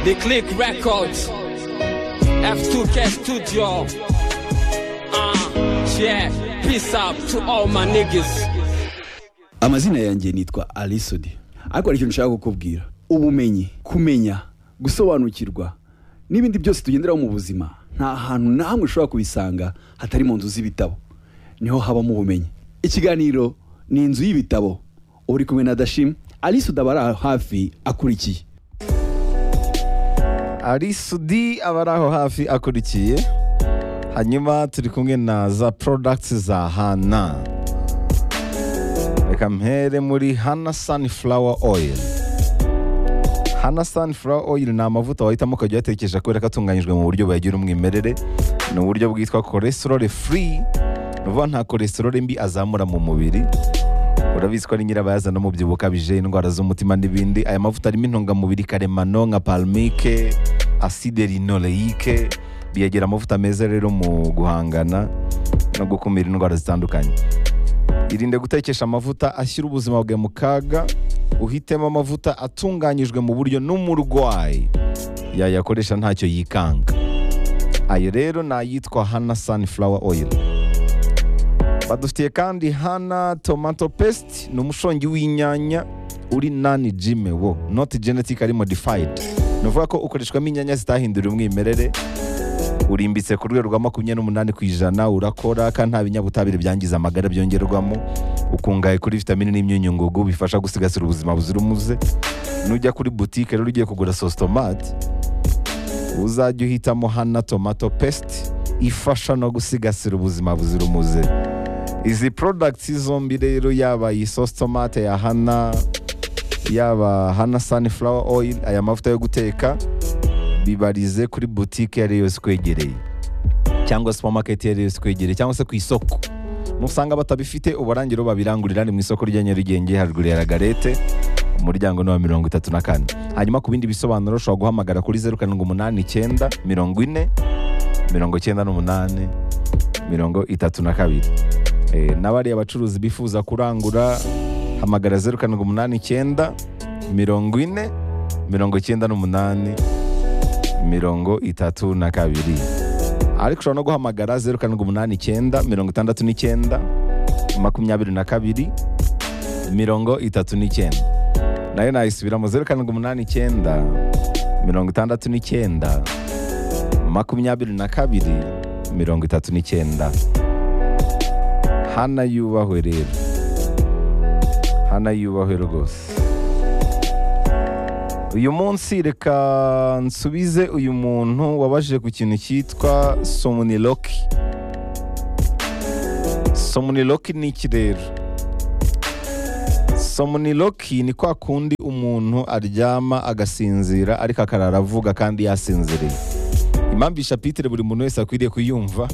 The Click Records, F2K Studio. Uh, yeah, peace out to all my niggas. amazina yanjye nitwa arisodi ariko hari ikintu nshaka kukubwira ubumenyi kumenya gusobanukirwa n'ibindi byose tugenderaho mu buzima nta hantu na hamwe ushobora kubisanga hatari mu nzu z'ibitabo niho habamo ubumenyi ikiganiro ni inzu y'ibitabo uba uri kumwe na dashim arisodi aba ari aho hafi akurikiye arisudi aba ari aho hafi akurikiye hanyuma turi kumwe na za products za hana reka mpere muri hana sunflower oil hana sunflower oil ni amavuta wahitamo ukajya uyatekesha kubera ko atunganyijwe mu buryo buyagira umwimerere ni uburyo bwitwa cholesterol free ni ukuvuga nta cholesterol mbi azamura mu mubiri urabizi ko ari nyirabayazana umubyibuho ukabije indwara z'umutima n'ibindi aya mavuta arimo intungamubiri karemano nka palmike aside rinoleike biyagira amavuta meza rero mu guhangana no gukumira indwara zitandukanye irinde gutekesha amavuta ashyira ubuzima bwawe mu kaga uhitemo amavuta atunganyijwe mu buryo n'umurwayi yayakoresha ntacyo yikanga ayo rero ni ayitwa hana sunflower oil badufitiye kandi hana tomato paste ni umushongi w'inyanya uri nani jime wo not genetic ari modified ni ukuvuga ko ukoreshwamo inyanya zitahinduriye umwimerere urimbitse ku rwego rwa makumyabiri n'umunani ku ijana urakora kandi nta binyabutabire byangiza amagara byongerwamo ukungahaye kuri vitamine n'imyunyu ngugu bifasha gusigasira ubuzima buzira umuze nujya kuri butike rero ugiye kugura sositomati uzajya uhitamo hana tomato paste ifasha no gusigasira ubuzima buzira umuze izi products zombi rero yaba iyi sauce tomate ya hana yaba hana sunflower oil aya mavuta yo guteka bibarize kuri boutique iyo ari yo yose ikwegereye cyangwa supermarket iyo ari yo yose ikwegereye cyangwa se ku isoko nusanga batabifite ubarangira babirangurira ni mu isoko rya nyarugenge haruguru ya ragarete umuryango ni wa mirongo itatu na kane hanyuma ku bindi bisobanuro ushobora guhamagara kuri zeru karindwi umunani icyenda mirongo ine mirongo icyenda n'umunani mirongo itatu na kabiri Eh, n'abariya abacuruzi bifuza kurangura hamagara zeru karindwi umunani icyenda mirongo ine mirongo icyenda n'umunani mirongo itatu na kabiri ariko ushobora no guhamagara zeru karindwi umunani icyenda mirongo itandatu n'icyenda makumyabiri na kabiri mirongo itatu n'icyenda nayo nayisubiramo zeru karindwi umunani icyenda mirongo itandatu n'icyenda makumyabiri na kabiri mirongo itatu n'icyenda hana yubahwe rero hana yubahwe rwose uyu munsi reka nsubize uyu muntu wabajije ku kintu cyitwa somniloki somniloki ni iki rero somniloki ni kwa kundi umuntu aryama agasinzira ariko akarara avuga kandi yasinziriye impamvu ishapitire buri muntu wese akwiriye kuyumva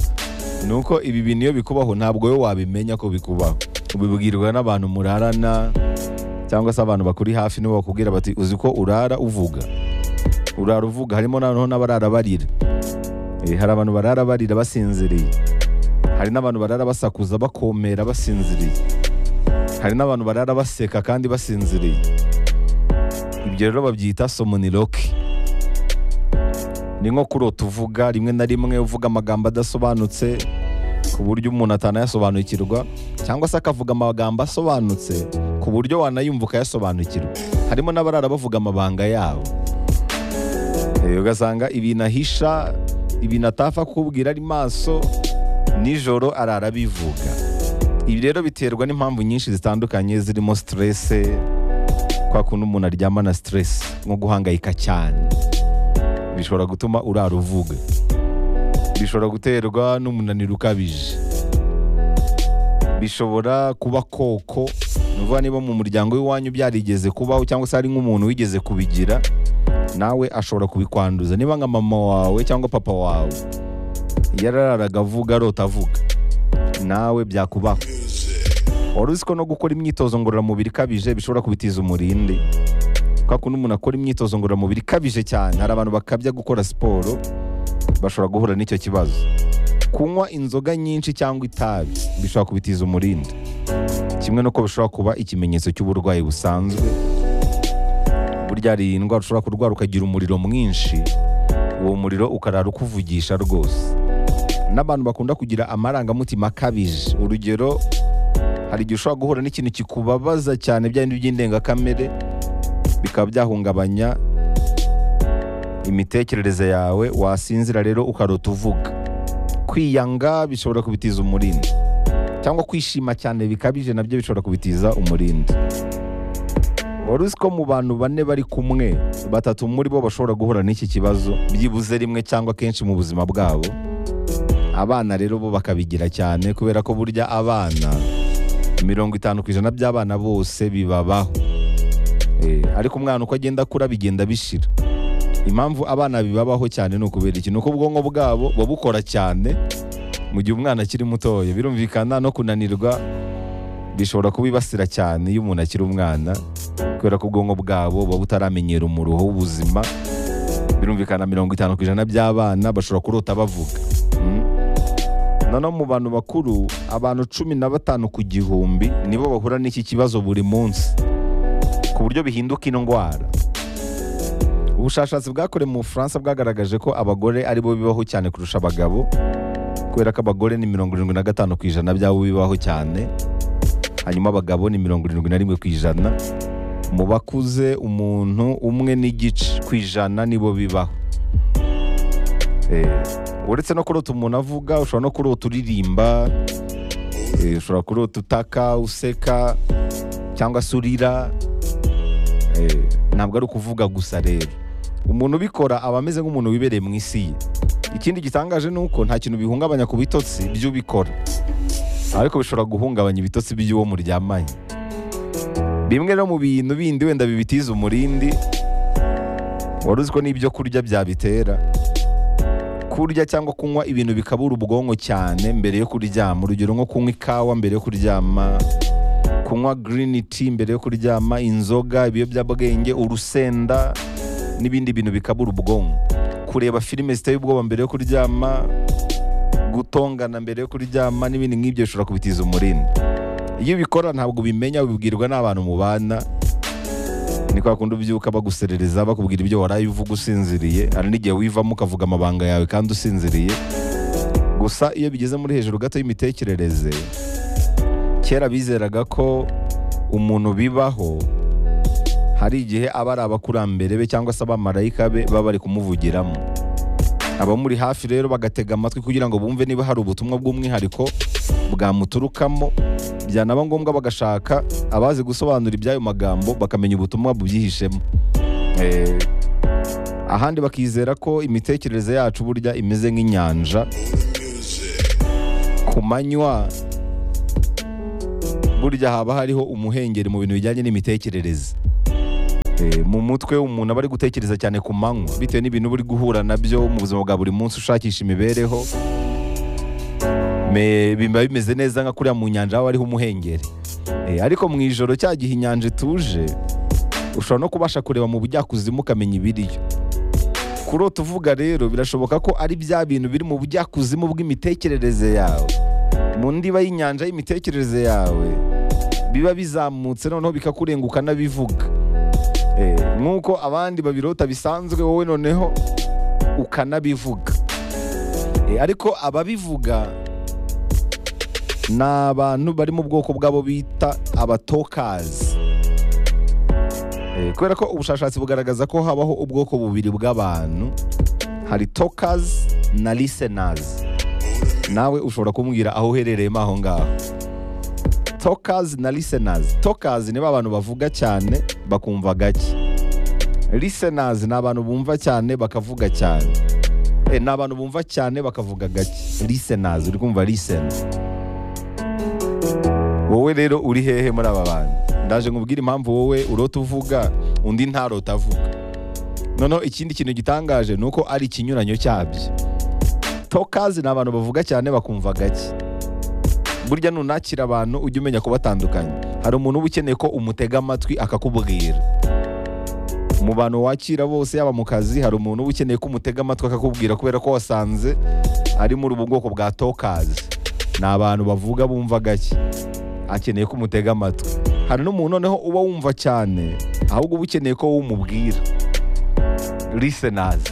ni uko ibi bintu iyo bikubaho ntabwo wowe wabimenya ko bikubaho ubibwirwa n'abantu murarana cyangwa se abantu bakuri hafi nibo bakubwira bati uzi ko urara uvuga urara uvuga harimo noneho n'abarara barira Eh, hari abantu barara barira basinziriye hari n'abantu barara basakuza bakomera basinziriye hari n'abantu barara baseka kandi basinziriye ibyo rero babyita somniloque ni nko kurota uvuga rimwe na rimwe uvuga amagambo adasobanutse ku buryo umuntu atanayasobanukirwa cyangwa se akavuga amagambo asobanutse ku buryo wanayumva ukayasobanukirwa harimo n'abarara bavuga amabanga yabo Eh, ugasanga ibintu ahisha ibintu atapfa kukubwira ari maso nijoro arara bivuga ibi rero biterwa n'impamvu nyinshi zitandukanye zirimo stress kwa kuntu umuntu aryamana stress nko guhangayika cyane bishobora gutuma urara uvuga bishobora guterwa n'umunaniro ukabije bishobora kuba koko ni ukuvuga niba mu muryango w'iwanyu byarigeze kubaho cyangwa se hari nk'umuntu wigeze kubigira nawe ashobora kubikwanduza niba nka mama wawe cyangwa papa wawe yarararaga avuga arota avuga nawe byakubaho wari uzi ko no gukora imyitozo ngororamubiri ikabije bishobora kubitiza umurindi kwa kundi umuntu akora imyitozo ngororamubiri ikabije cyane hari abantu bakabya gukora siporo bashobora guhura n'icyo kibazo kunywa inzoga nyinshi cyangwa itabi bishobora kubitiza umurindi kimwe n'uko bishobora kuba ikimenyetso cy'uburwayi busanzwe burya byari indwara ushobora kurwara ukagira umuriro mwinshi uwo muriro ukarara ukuvugisha rwose n'abantu bakunda kugira amarangamutima akabije urugero hari igihe ushobora guhura n'ikintu kikubabaza cyane bya bindi by'indengakamere bikaba byahungabanya imitekerereze yawe wasinzira rero ukarota uvuga kwiyanga bishobora kubitiza umurindi cyangwa kwishima cyane bikabije nabyo bishobora kubitiza umurindi wari uzi ko mu bantu bane bari kumwe batatu muri bo bashobora guhura n'iki kibazo byibuze rimwe cyangwa kenshi mu buzima bwabo abana rero bo bakabigira cyane kubera ko burya abana mirongo itanu ku ijana by'abana bose bibabaho Eh, ariko umwana uko agenda akura bigenda bishira impamvu abana bibabaho cyane ni ukubera iki ni uko ubwonko bwabo buba bukora cyane mu gihe umwana akiri mutoya birumvikana no kunanirwa bishobora kubibasira cyane iyo umuntu akiri umwana kubera ko ubwonko bwabo buba butaramenyera umuruho w'ubuzima birumvikana mirongo itanu ku ijana by'abana bashobora kurota bavuga Mm. noneho mu bantu bakuru abantu cumi na batanu ku gihumbi nibo bahura n'iki kibazo buri munsi ku buryo bihinduka indwara ubushakashatsi bwakorewe mu bufaransa bwagaragaje ko abagore ari bo bibaho cyane kurusha abagabo kubera ko abagore ni mirongo irindwi na gatanu ku ijana by'abo bibaho cyane hanyuma abagabo ni mirongo irindwi na rimwe ku ijana mu bakuze umuntu umwe n'igice ku ijana nibo bibaho Eh, uretse no kurota umuntu avuga ushobora no kurota uririmba eh, ushobora kurota utaka useka cyangwa se urira Eh, ntabwo ari ukuvuga gusa rero umuntu ubikora aba ameze nk'umuntu wibereye mu isi ye ikindi gitangaje ni uko nta kintu bihungabanya ku bitotsi by'ubikora ariko bishobora guhungabanya ibitotsi by'uwo muryamanye bimwe no mu bintu bindi wenda bibitiza umurindi wari uzi ko n'ibyo kurya byabitera kurya cyangwa kunywa ibintu bikabura ubwonko cyane mbere yo kuryama urugero nko kunywa ikawa mbere yo kuryama kunywa green tea mbere yo kuryama inzoga ibiyobyabwenge urusenda n'ibindi bintu bikabura ubwonko kureba filime ziteye ubwoba mbere yo kuryama gutongana mbere yo kuryama n'ibindi nk'ibyo bishobora kubitiza umurindi iyo ubikora ntabwo ubimenya ubibwirwa n'abantu mubana ni kwa kundi ubyuka baguserereza bakubwira ibyo waraye uvuga usinziriye hari n'igihe wivamo ukavuga amabanga yawe kandi usinziriye gusa iyo bigeze muri hejuru gato y'imitekerereze kera bizeraga ko umuntu bibaho hari igihe aba ari abakurambere be cyangwa se abamarayika be baba bari kumuvugiramo abamuri hafi rero bagatega amatwi kugira ngo bumve niba hari ubutumwa bw'umwihariko bwamuturukamo byanaba ngombwa bagashaka abazi gusobanura iby'ayo magambo bakamenya ubutumwa bubyihishemo Eh, ahandi bakizera ko imitekerereze yacu burya imeze nk'inyanja ku manywa burya haba hariho umuhengeri mu bintu bijyanye n'imitekerereze Eh, mu mutwe umuntu aba ari gutekereza cyane ku manywa bitewe n'ibintu uba uri guhura nabyo mu buzima bwa buri munsi ushakisha imibereho Me- biba bimeze neza nka kuriya mu nyanja haba hariho umuhengeri Eh, ariko mu ijoro cya gihe inyanja ituje ushobora no kubasha kureba mu bujyakuzimu ukamenya ibiriyo kurota uvuga rero birashoboka ko ari bya bintu biri mu bujyakuzimu bw'imitekerereze yawe mu ndiba y'inyanja y'imitekerereze yawe biba bizamutse noneho bikakurenguka n'abivuga Eh, nk'uko abandi babirota bisanzwe wowe noneho ukanabivuga Eh, ariko ababivuga ni abantu bari mu bwoko bw'abo bita abatokazi Eh, kubera ko ubushakashatsi bugaragaza ko habaho ubwoko bubiri bw'abantu hari tokazi na lisenazi nawe ushobora kumbwira aho uherereyemo aho ngaho tokazi na lisenazi tokazi ni ba bantu bavuga cyane bakumva gake lisenazi ni abantu bumva cyane bakavuga cyane Eh, ni abantu bumva cyane bakavuga gake lisenazi uri kumva lisena wowe rero uri hehe muri aba bantu ndaje nkubwire impamvu wowe urota uvuga undi ntarota avuga noneho ikindi kintu gitangaje ni uko ari ikinyuranyo cyabyo tokazi ni abantu bavuga cyane bakumva gake burya nunakira abantu ujye umenya kubatandukanya hari umuntu uba ukeneye ko umutega amatwi akakubwira mu bantu wakira bose yaba mu kazi hari umuntu uba ukeneye ko umutega amatwi akakubwira kubera ko wasanze ari muri ubu bwoko bwa tokazi ni abantu bavuga bumva gake akeneye ko umutega amatwi hari n'umuntu noneho uba wumva cyane ahubwo uba ukeneye ko wowe umubwira lisenazi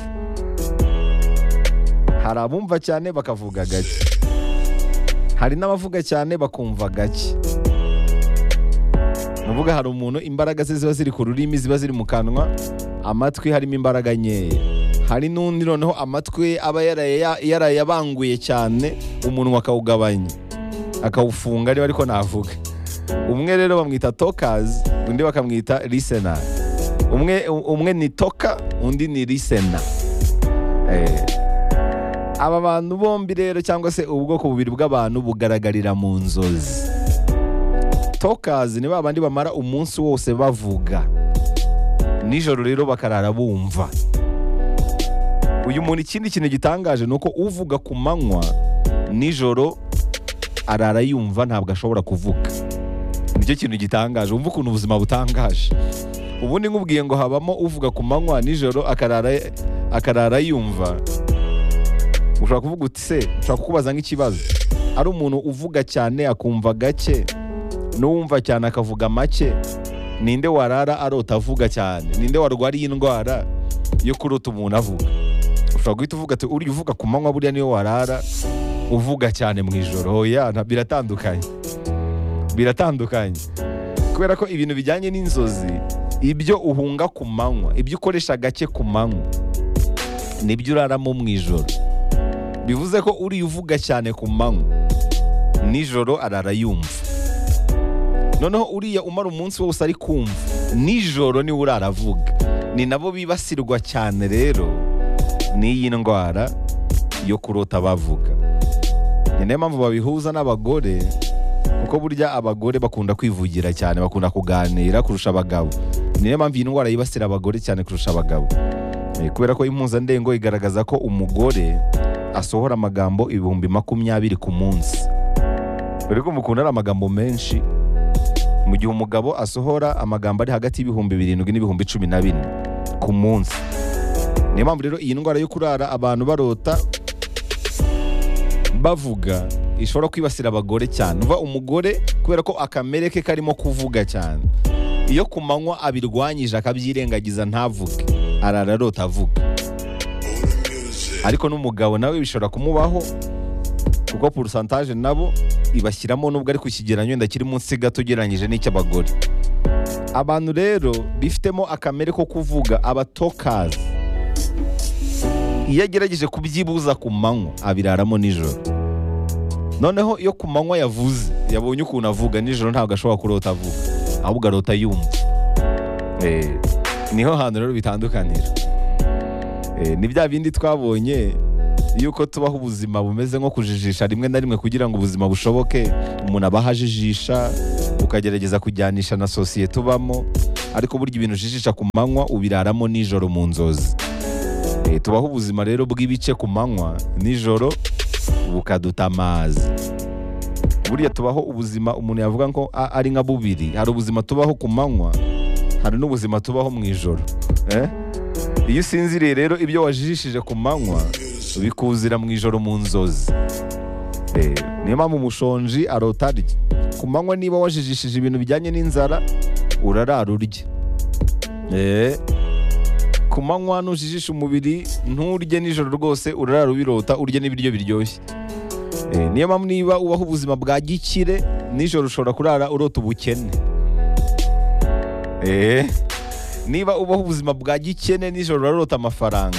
hari abumva cyane bakavuga gake hari n'abavuga cyane bakumva gake nuvuga hari umuntu imbaraga ze ziba ziri ku rurimi ziba ziri mu kanwa amatwi harimo imbaraga nkeya hari n'undi noneho amatwi ye aba yaraya- yarayabanguye cyane umunwa akawugabanya akawufunga niba ariko navuga umwe rero bamwita tokazi undi bakamwita lisena umwe umwe ni toka undi ni lisena Eh. aba bantu bombi rero cyangwa se ubwoko bubiri bw'abantu bugaragarira mu nzozi tokazi ni ba bandi bamara umunsi wose bavuga nijoro rero bakarara bumva uyu muntu ikindi kintu gitangaje ni uko uvuga ku manywa nijoro arara yumva ntabwo ashobora kuvuga nicyo kintu gitangaje wumva ukuntu ubuzima butangaje ubundi nkubwiye ngo habamo uvuga ku manywa nijoro akarara akarara yumva ushobora kuvuga uti se ushobora kukubaza nk'ikibazo ari umuntu uvuga cyane akumva gake n'uwumva cyane akavuga make ninde warara arota avuga cyane ninde warwara iyi ndwara yo kurota umuntu avuga ushobora guhita uvuga ati uriya uvuga ku manywa buriya niyo warara uvuga cyane mu ijoro oya nta- biratandukanye biratandukanye kubera ko ibintu bijyanye n'inzozi ibyo uhunga ku manywa ibyo ukoresha gake ku manywa nibyo uraramo mu ijoro bivuze ko uriya uvuga cyane ku manywa nijoro arara yumva noneho uriya umara umunsi wose ari kumva nijoro niwe uraravuga ni nabo bibasirwa cyane rero n'iyi ndwara yo kurota bavuga ni nayo mpamvu babihuza n'abagore kuko burya abagore bakunda kwivugira cyane bakunda kuganira kurusha abagabo ni nayo mpamvu iyi ndwara yibasira abagore cyane kurusha abagabo Eh, kubera ko impuzandengo igaragaza ko umugore asohora amagambo ibihumbi makumyabiri ku munsi dore ko umukunda ari amagambo menshi mu gihe umugabo asohora amagambo ari hagati y'ibihumbi birindwi n'ibihumbi cumi na bine ku munsi niyo mpamvu rero iyi ndwara yo kurara abantu barota bavuga ishobora kwibasira abagore cyane uva umugore kubera ko akamere ke karimo kuvuga cyane iyo ku manywa abirwanyije akabyirengagiza ntavuge arara arota avuga ariko n'umugabo nawe bishobora kumubaho kuko porosantaje nabo ibashyiramo nubwo ari ku kigereranyo wenda kiri munsi gato ugereranyije n'icy'abagore abantu rero bifitemo akamere ko kuvuga abatokazi iyo agerageje kubyibuza ku manywa abiraramo nijoro noneho iyo ku manywa yavuze yabonye ukuntu avuga nijoro ntabwo ashobora kurota avuga ahubwo arota yumva Eh, niho hantu rero bitandukanira Eh, ni bya bindi twabonye yuko tubaho ubuzima bumeze nko kujijisha rimwe na rimwe kugira ngo ubuzima bushoboke umuntu abaho ajijisha ukagerageza kujyanisha na sosiyete ubamo ariko burya ibintu ujijisha ku manywa ubiraramo nijoro mu nzozi Eh, tubaho ubuzima rero bw'ibice ku manywa nijoro bukaduta amazi buriya tubaho ubuzima umuntu yavuga ko a- ari nka bubiri hari ubuzima tubaho ku manywa hari n'ubuzima tubaho mu ijoro Eh? iyo usinziriye rero ibyo wajijishije ku manywa bikuzira mu ijoro mu nzozi Eh, niyo mpamvu umushonji arota arya ku manywa niba wajijishije ibintu bijyanye n'inzara urarara urye Eh, ku manywa nujijisha umubiri nturye nijoro rwose urarara ubirota urye n'ibiryo biryoshye Eh, niyo mpamvu niba ubaho ubuzima bwa gikire nijoro ushobora kurara urota ubukene Eh, niba ubaho ubuzima bwa gikene nijoro urarota amafaranga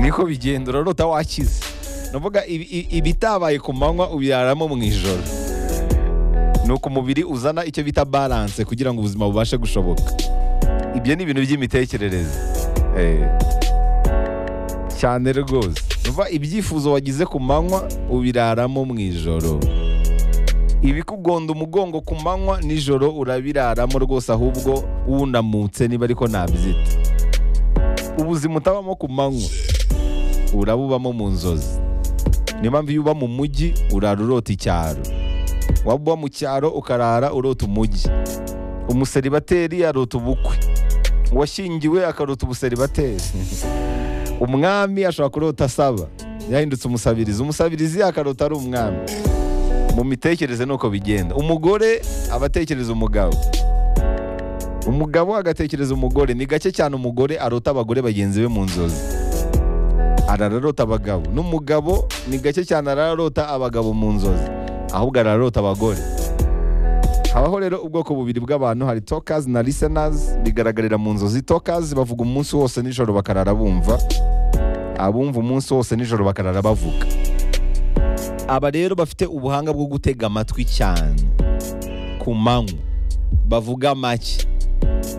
niko bigenda urarota wakize navuga ibi- i- ibitabaye ku manywa ubiraramo mu ijoro ni uko umubiri uzana icyo bita balance kugira ngo ubuzima bubashe gushoboka ibyo ni ibintu by'imitekerereze Eh, cyane rwose Numva ibyifuzo wagize ku manywa ubiraramo mu ijoro ibikugonda umugongo ku manywa nijoro urabiraramo rwose ahubwo wunamutse niba ariko nabyita ubuzima utabamo ku manywa urabubamo mu nzozi niyo mpamvu iyo uba mu mujyi urara urota icyaro waba uba mu cyaro ukarara urota umujyi umuseribateri arota ubukwe uwashyingiwe akarota ubuseribateri umwami ashobora kurota asaba yahindutse umusabirizi umusabirizi akarota ari umwami mu mitekerereze ni uko bigenda umugore aba atekereza umugabo umugabo agatekereza umugore ni gake cyane umugore arota abagore bagenzi be mu nzozi arararota abagabo n'umugabo ni gake cyane arararota abagabo mu nzozi ahubwo arararota abagore habaho rero ubwoko bubiri bw'abantu hari tokazi na lisenazi bigaragarira mu nzozi tokazi bavuga umunsi wose nijoro bakarara bumva abumva umunsi wose nijoro bakarara bavuga aba rero bafite ubuhanga bwo gutega amatwi cyane ku manywa bavuga make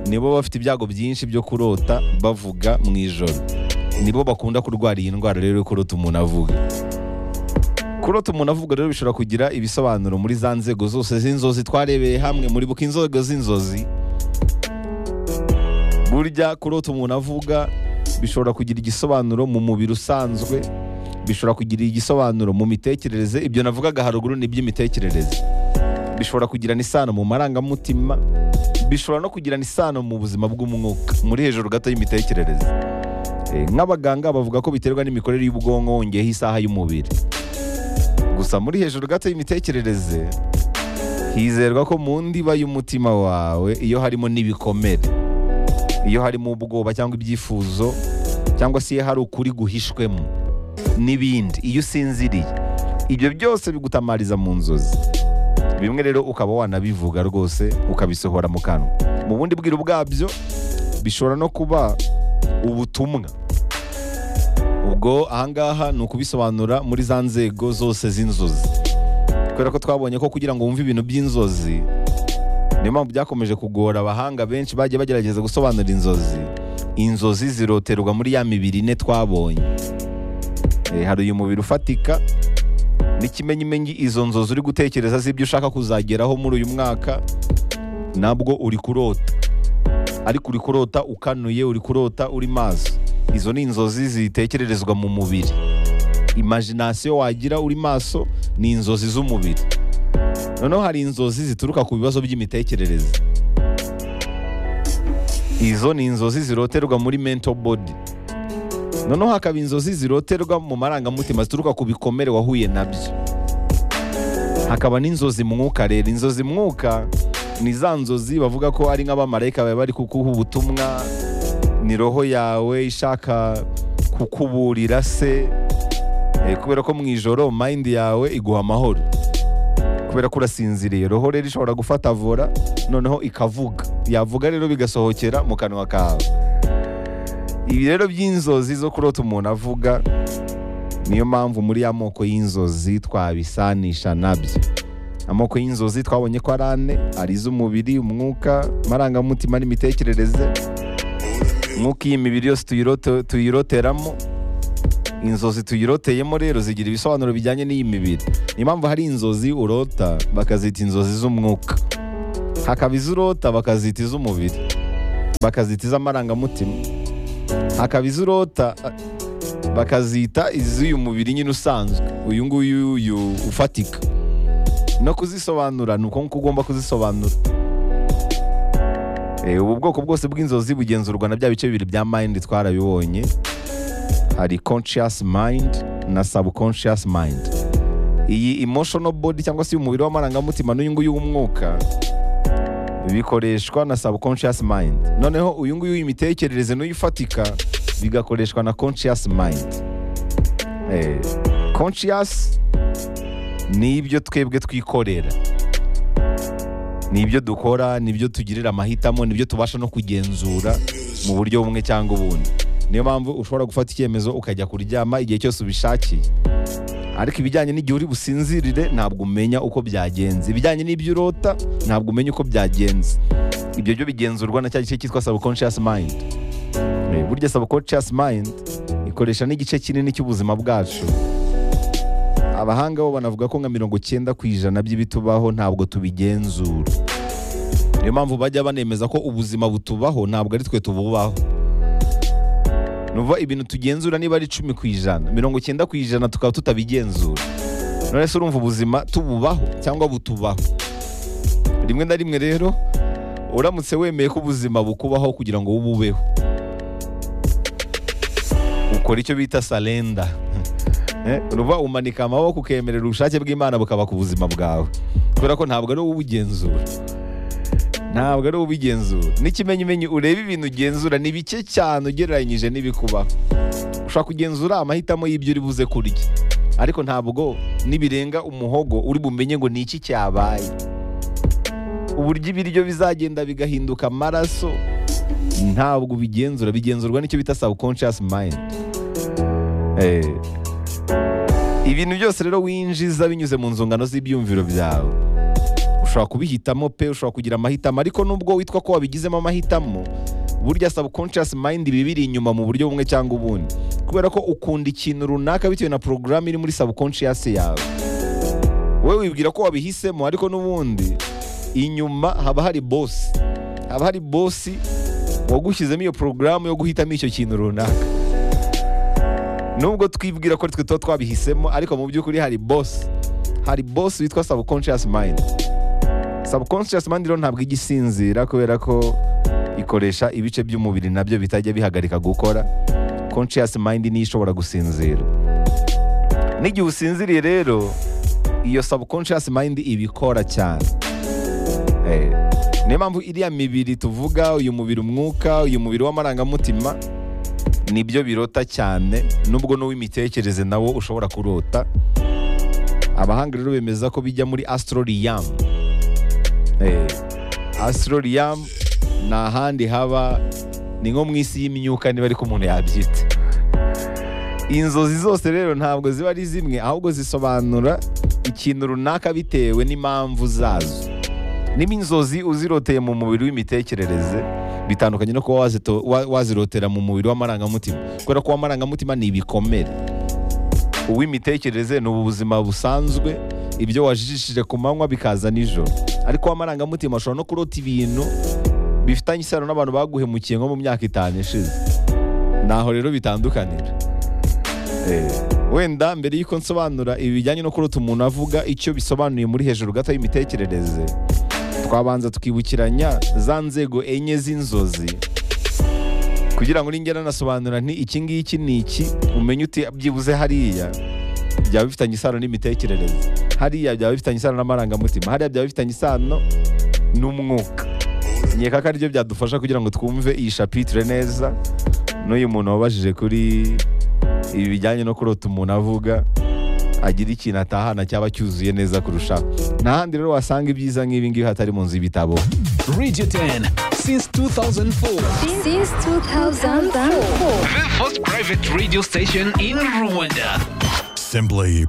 nibo bafite ibyago byinshi byo kurota bavuga mu ijoro nibo bakunda kurwara iyi ndwara rero yo kurota umuntu avuga kurota umuntu avuga rero bishobora kugira ibisobanuro muri za nzego zose z'inzozi twarebeye hamwe muribuka inzego z'inzozi burya kurota umuntu avuga bishobora kugira igisobanuro mu mubiri usanzwe bishobora kugira igisobanuro mu mitekerereze ibyo navugaga haruguru ni iby'imitekerereze bishobora kugirana isano mu marangamutima bishobora no kugirana isano mu buzima bw'umwuka muri hejuru gato y'imitekerereze Eh, nk'abaganga bavuga ko biterwa n'imikorere y'ubwonko wongeyeho isaha y'umubiri gusa muri hejuru gato y'imitekerereze hizerwa ko mu ndiba y'umutima wawe iyo harimo n'ibikomere iyo harimo ubwoba cyangwa ibyifuzo cyangwa se iyo hari ukuri guhishwemo n'ibindi iyo usinziriye ibyo byose bigutamariza mu nzozi bimwe rero ukaba wanabivuga rwose ukabisohora mu kanwa mu bundi bwiru bwabyo bishobora no kuba ubutumwa ubwo ahangaha ni ukubisobanura muri za nzego zose z'inzozi kubera ko twabonye ko kugira ngo wumve ibintu by'inzozi niyo mpamvu byakomeje kugora abahanga benshi bagiye bagerageza gusobanura inzozi inzozi ziroterwa muri ya mibiri ine twabonye Eh, hari uyu mubiri ufatika n'ikimenyimenyi izo nzozi uri gutekereza z'ibyo ushaka kuzageraho muri uyu mwaka nabwo uri kurota ariko uri kurota ukanuye uri kurota uri maso izo ni inzozi zitekererezwa mu mubiri imagination wagira uri maso ni inzozi z'umubiri noneho hari inzozi zituruka ku bibazo by'imitekerereze izo ni inzozi ziroterwa muri mental body noneho hakaba inzozi ziroterwa mu marangamutima zituruka ku bikomere wahuye nabyo hakaba n'inzozi mwuka rero inzozi mwuka ni za nzozi bavuga ko ari nk'abamarayika baba bari kuguha ubutumwa ni roho yawe ishaka kukuburira se Eh, kubera ko mu ijoro mayindi yawe iguha amahoro kubera ko urasinziriye roho rero ishobora gufata vora noneho ikavuga yavuga rero bigasohokera mu kanwa kawe ibi rero by'inzozi zo kurota umuntu avuga niyo mpamvu muri ya moko y'inzozi twabisanisha nabyo amoko y'inzozi twabonye ko ari ane ari iz'umubiri umwuka amarangamutima n'imitekerereze nk'uko iyi mibiri yose tuyirote- tuyiroteramo inzozi tuyiroteyemo rero zigira ibisobanuro bijyanye n'iyi mibiri niyo mpamvu hari inzozi urota bakazita inzozi z'umwuka hakaba iz'urota bakazita iz'umubiri bakazita iz'amarangamutima hakaba iz'urota bakazita iz'uyu mubiri nyine usanzwe uyu nguyu uyu ufatika no kuzisobanura ni uko nguko ugomba kuzisobanura Eh, ubu bwoko bwose bw'inzozi bugenzurwa na bya bice bibiri bya mind twarabibonye hari conscious mind na subconscious mind iyi emotional body cyangwa se umubiri w'amarangamutima n'uyu nguyu w'umwuka bikoreshwa na subconscious mind noneho uyu nguyu w'imitekerereze n'uyu ufatika bigakoreshwa na conscious mind Eh, conscious ni ibyo twebwe twikorera ni ibyo dukora ni ibyo tugirira amahitamo ni ibyo tubasha no kugenzura mu buryo bumwe cyangwa ubundi niyo mpamvu ushobora gufata icyemezo ukajya kuryama igihe cyose ubishakiye ariko ibijyanye n'igihe uri businzirire ntabwo umenya uko byagenze ibijyanye n'ibyo urota ntabwo umenya uko byagenze ibyo byo bigenzurwa na cya gice cyitwa subconscious mind Eh, burya subconscious mind ikoresha n'igice kinini cy'ubuzima bwacu abahanga bo banavuga ko nka mirongo cyenda ku ijana by'ibitubaho ntabwo tubigenzura niyo mpamvu bajya banemeza ko ubuzima butubaho ntabwo ari twe tububaho nuva ibintu tugenzura niba ari icumi ku ijana mirongo icyenda ku ijana tukaba tutabigenzura none se urumva ubuzima tububaho cyangwa butubaho rimwe na rimwe rero uramutse wemeye ko ubuzima bukubaho kugira ngo bububeho ukora icyo bita salenda Eh, uruva umanika amaboko ukemerera ubushake bw'imana bukaba ku buzima bwawe kubera ko ntabwo ari wowe ubugenzura ntabwo ari ubigenzura n'ikimenyimenyi ureba ibintu ugenzura ni bike cyane ugereranyije n'ibikubaho ushobora kugenzura amahitamo y'ibyo uri buze kurya ariko ntabwo nibirenga umuhogo uri bumenye ngo ni iki cyabaye uburyo ibiryo bizagenda bigahinduka amaraso ntabwo ubigenzura bigenzurwa n'icyo bita subconscious mind Eh. ibintu byose rero winjiza binyuze mu nzungano z'ibyumviro byawe ushobora kubihitamo pe ushobora kugira amahitamo ariko nubwo witwa ko wabigizemo amahitamo burya subconscious mind iba ibiri inyuma mu buryo bumwe cyangwa ubundi kubera ko ukunda ikintu runaka bitewe na porogaramu iri muri subconscious yawe wowe wibwira ko wabihisemo ariko n'ubundi inyuma haba hari bosi haba hari bosi wagushyizemo iyo porogaramu yo guhitamo icyo kintu runaka nubwo twibwira ko twe tuba twabihisemo ariko mu by'ukuri hari bosi hari bosi witwa subconscious mind subconscious mind rero ntabwo ijya isinzira kubera ko ikoresha ibice by'umubiri nabyo bitajya bihagarika gukora conscious mind niyo ishobora gusinzira n'igihe usinziriye rero iyo subconscious mind ibikora cyane Eh, niyo mpamvu iriya mibiri tuvuga uyu mubiri umwuka uyu mubiri w'amarangamutima nibyo birota cyane nubwo n'uw'imitekerereze nawo ushobora kurota abahanga rero bemeza ko bijya muri astroriyamu asororiyamu ni ahandi haba ni nko mu isi y'imyuka niba ariko umuntu yabyita inzozi zose rero ntabwo ziba ari zimwe ahubwo zisobanura ikintu runaka bitewe n'impamvu zazo niba inzozi uziroteye mu mubiri w'imitekerereze bitandukanye no kuba wazito- wa- wazirotera mu mubiri w'amarangamutima kubera ko uw'amarangamutima ni ibikomere uw'imitekerereze ni ubu buzima busanzwe ibyo wajijishije ku manywa bikaza nijoro ariko uw'amarangamutima ashobora no kurota ibintu bifitanye isano n'abantu baguhemukiye nko mu myaka itanu ishize naho rero bitandukanira Eh, wenda mbere y'uko nsobanura ibi bijyanye no kurota umuntu avuga icyo bisobanuye muri hejuru gato y'imitekerereze twabanza tukibukiranya za nzego enye z'inzozi kugira ngo ningera nasobanura nti iki ngiki ni iki umenye uti byibuze hariya byaba bifitanye isano n'imitekerereze hariya byaba bifitanye isano n'amarangamutima hariya byaba bifitanye isano n'umwuka nkeka ko aribyo byadufasha kugira ngo twumve iyi shapitire neza n'uyu muntu wabajije kuri ibi bijyanye no kurota umuntu avuga agira ikintu atahana cyaba cyuzuye neza kurushaho nta handi rero wasanga ibyiza nk'ibi ngibi hatari mu nzu y'ibitabo Radio 10 since 2004. Since 2004. The first private radio station in Rwanda. Simply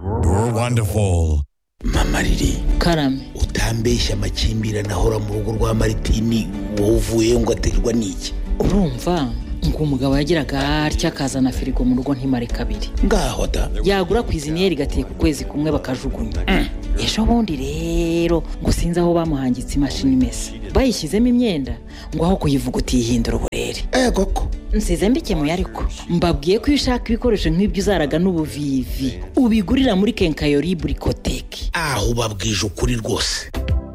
wonderful. mamariri karame utambeshya amakimbirane ahora mu rugo rwa maritini wowe uvuye ngo aterwa n'iki urumva ngo umugabo yagiraga atya akazana firigo mu rugo ntimare kabiri ngaho da yagura ku iziniyeri igateka ukwezi kumwe bakajugunya ejo bundi rero ngo sinzi aho bamuhangitse imashini imesa bayishyizemo imyenda ngo aho kuyivuguta yihindura uburere eh koko nsize mbikemuye ariko mbabwiye ko iyo ushaka ibikoresho nk'ibyo uzaraga n'ubuvivi ubigurira muri kenkayori burikoteki aho ubabwije ukuri rwose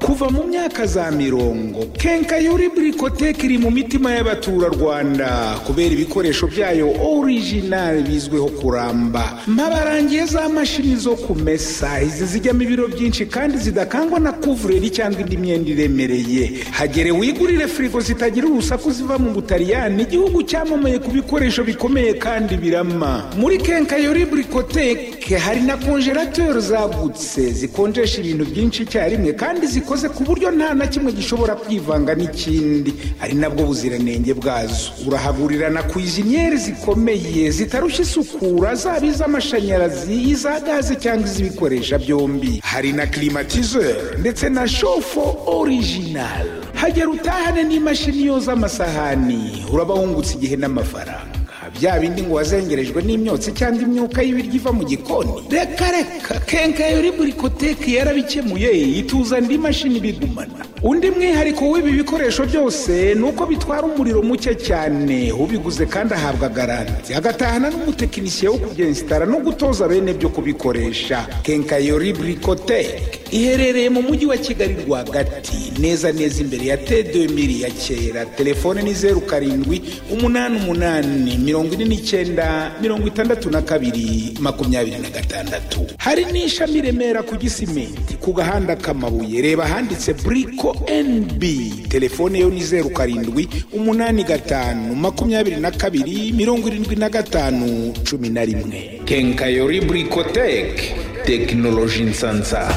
kuva mu myaka za mirongo kenkayori burikoteke iri mu mitima y'abaturarwanda kubera ibikoresho byayo orijinali bizwiho kuramba mpabarangiye za mashini zo kumesa izi zijyamo ibiro byinshi kandi zidakangwa na kuvureri cyangwa indi myenda iremereye hagere wigurire firigo zitagira urusaku ziva mu butaliyani igihugu cyamamaye ku bikoresho bikomeye kandi birama muri kenkayori burikoteke hari na konjerateri zagutse zikonjesha ibintu byinshi icyarimwe kandi zikoze ku buryo nta na kimwe gishobora kwivanga n'ikindi ari nabwo buziranenge bwazo urahagurira na kwiziniyeri zikomeye zitarushya isukura zaba iz'amashanyarazi iza gaze cyangwa iz'ibikoresha byombi hari na klimatizeri ndetse na shofo orijinali hagera utahane n'imashini yoza amasahani uraba wungutse igihe n'amafaranga bya bindi ngo wazengerejwe n'imyotsi cyangwa imyuka y'ibiryo iva mu gikoni reka reka kenkayori burikoteki yarabikemuye ituza indi mashini bigumana undi mwihariko w'ibi bikoresho byose ni uko bitwara umuriro muke cyane ubiguze kandi ahabwa garanti agatahana n'umutekinisiye wo kubyensitara no gutoza bene byo kubikoresha kenkayori burikoteki iherereye mu mujyi wa kigali rwagati neza neza imbere ya t2000 ya kera telefone ni zeru karindwi umunani umunani mirongo ine n'icyenda mirongo itandatu na kabiri makumyabiri na gatandatu hari n'ishami i remera ku gisimenti ku gahanda k'amabuye reba ahanditse buriko yitwa nb telefone yo ni zeru karindwi umunani gatanu makumyabiri na kabiri mirongo irindwi na gatanu cumi na rimwe kenkayori burikoteke tekinoloji nsansa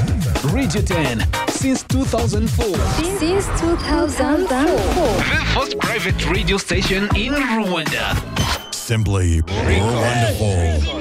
Radio 10 since 2004. Since 2004. The first private radio station in Rwanda. Simply wonderful.